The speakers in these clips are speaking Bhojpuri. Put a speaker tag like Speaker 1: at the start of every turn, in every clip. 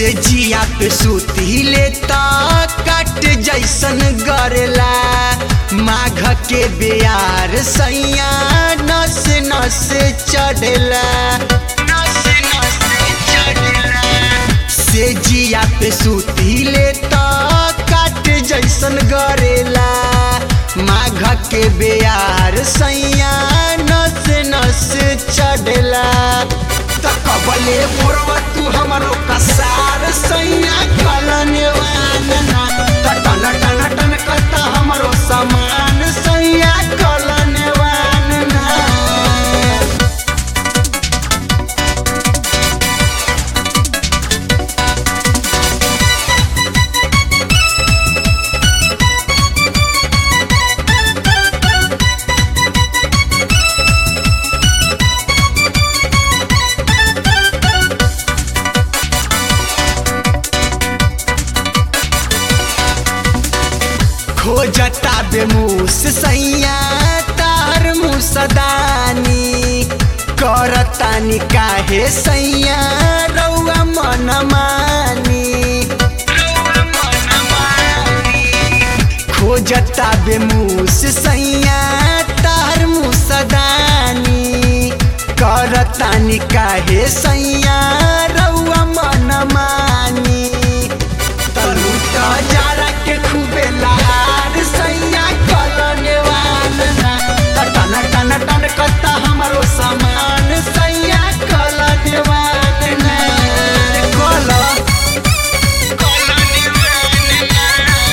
Speaker 1: से जिया पे सूती लेता कट जैसन गरेला माघ के बेयार सैया नस नस चढ़ला नस नस चढ़ला से जिया पे सूती लेता कट जैसन गरेला माघ के बेयार सैया नस नस चढ़ला त कबले मोरवा तू हमरो कसार सैया कलने वानना त टन टन टन करता हमरो समान सैया कलने वानना खोजता बेमूस सैया तार मुसदानी करतानी काहे सैया रौआ मन मानी खोजता बेमूस सैया तार मुसदानी करतानी काहे सैया रौआ मन मानी तनु त जारा के खूबे लहार सैया कलने वालना त टन टन टन कता हमरो सामान सैया कलने वालना कल कलने वालना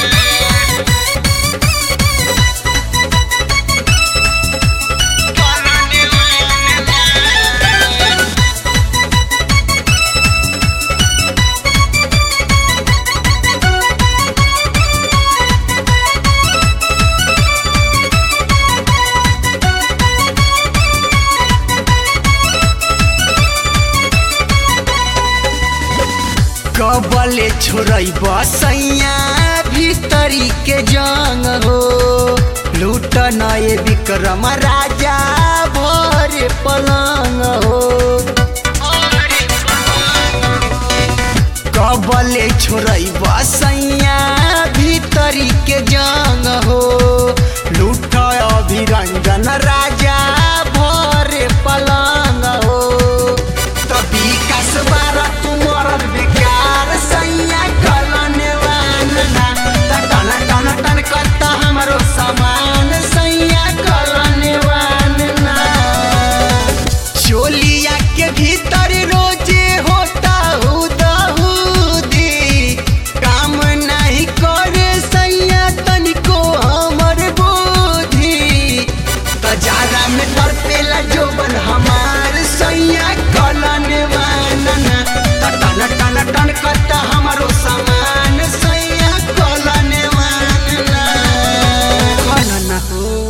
Speaker 1: कलने वालना कबले छोड़ई बसैया भीतरी के जंग हो लूट नए विक्रम राजा भरे पलंग हो कबले छोड़ई बसैया भीतरी के जंग हो लूट अभिरंजन रा